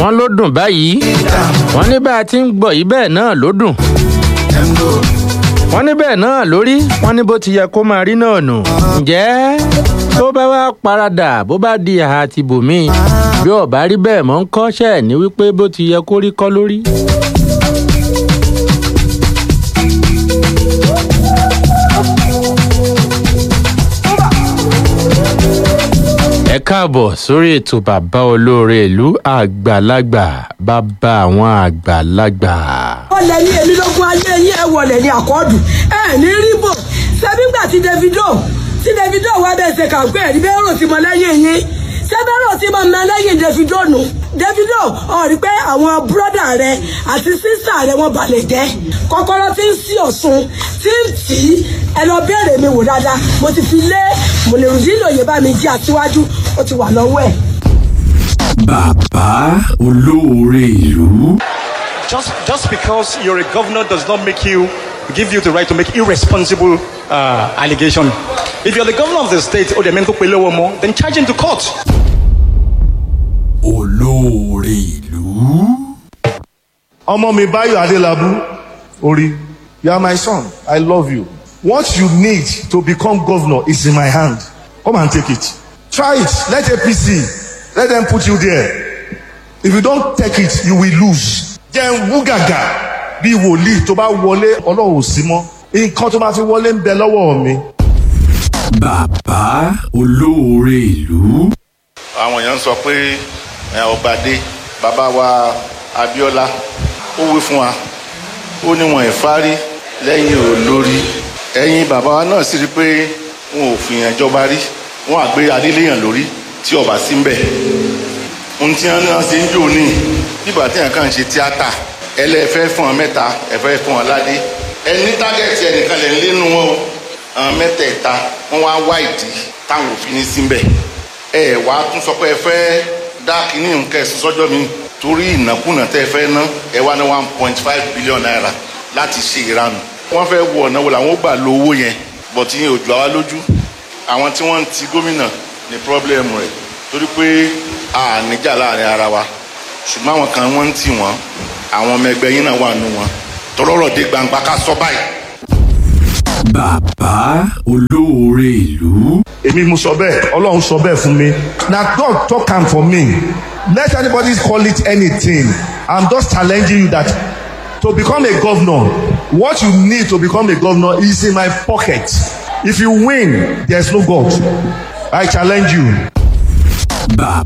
wọ́n ló dùn báyìí wọ́n ní bá a ti ń gbọ́ yìí bẹ́ẹ̀ náà ló dùn wọ́n ní bẹ́ẹ̀ náà lórí wọ́n ní bó ti yẹ kó máa rí náà nù ǹjẹ́ tó bá wá paradà bó bá di àhà àti bòmí bí ọ̀bá rí bẹ́ẹ̀ mọ́ ń kọ́ṣẹ́ ní wípé bó ti yẹ kó rí kọ́ lórí. ẹ káàbọ̀ sórí ètò bàbá olóore ìlú àgbàlagbà bàbá àwọn àgbàlagbà. wọlé ní èmi lógún ayé yín ẹ wọlé ní àkọọdù ẹ ní ríbò ṣebí gbà tí davido tí davido wá bẹ́ẹ̀ ṣe kàǹpé ẹ̀rí bẹ́ẹ̀ rò sí mọ lẹ́yìn yín ṣé bẹ́ẹ̀ rò sí mọ mọ lẹ́yìn davido nù davido ọ̀rí pé àwọn bírọ́dà rẹ àti sísà rẹ wọ́n balẹ̀ jẹ́ kọ́kọ́rọ́ tí ń sí ọ̀ṣun tí ń tì í ẹ lọ bẹ̀rẹ̀ mi wò dáadáa mo ti fi lé mọ̀lẹ́rùdí lòye bá mi jí àtiwájú ó ti wà lọ́wọ́ ẹ̀. bàbá olóore ìlú. Just, just because you're a governor does not make you give you the right to make irresponsible uh, allegation. If you're the governor of the state or the men who pay lower more, then charge him to court. olóore ìlú. ọmọ mi báyọ̀ adélábù orí you are my son i love you what you need to become governor is in my hand come and take it try it let apc let them put you there if you don take it you will lose jẹ́ wú gàgà bí wòlíì tó bá wọlé ọlọ́run ò sí mọ́ nǹkan tó máa fi wọlé ń bẹ lọ́wọ́ mi. bàbá olóore ìlú. àwọn èèyàn sọ pé ẹ, ọbàdé bàbá wa abiola ó wí fún wa ó ní wọn ìfárí lẹ́yìn olórí ẹ̀yin bàbá wa náà sì rí pé wọn ò fìyàn jọba rí wọn àgbé adéléyàn lórí tí ọba sí ń bẹ̀ ohun tí wọn náà ṣe ń jò ní bíbà tí nǹkan ṣe tíátà ẹlẹ́fẹ́ fún wọn mẹ́ta ẹ̀fẹ́ fún wọn ládé ẹni tágẹ́tì ẹnìkan lẹ̀ ń lénu wọn o àwọn mẹ́tẹ̀ẹ̀ta wọn wá wá ìdí táwọn òfin ní síbẹ̀ ẹ wàá tún sọ pé ẹ fẹ́ dá kínní nǹkan ẹ̀sùn sọ́jọ́ mi torí ìnákúnà tẹ́ ẹ fẹ́ ná ẹ wá ní one point five billion naira láti ṣe ìranù wọ́n fẹ́ wọ ọ̀nà wo làwọn ó gbà lo owó yẹn bọ̀ tí yẹn ò jù àwa lójú àwọn tí wọ́n ń ti gómìnà ní pírọ́blẹ́mù rẹ̀ torí pé a níjà láàrin ara wa ṣùgbọ́n àwọn kan wọ́n ń tì wọ́n àwọn ọmọ ẹgbẹ́ yín náà wà nù wọn tọ́lọ́rọ̀ dé gbangba ká sọ báyìí. bàbá olóore ìlú. èmi mo sọ bẹ́ẹ̀ ọlọ́run sọ bẹ́ẹ̀ fún mi na God talk am for me let anybody call it anything i'm just challenging you that to become a governor what you need to become a governor is in my pocket if you win there is no God i challenge you. bàbá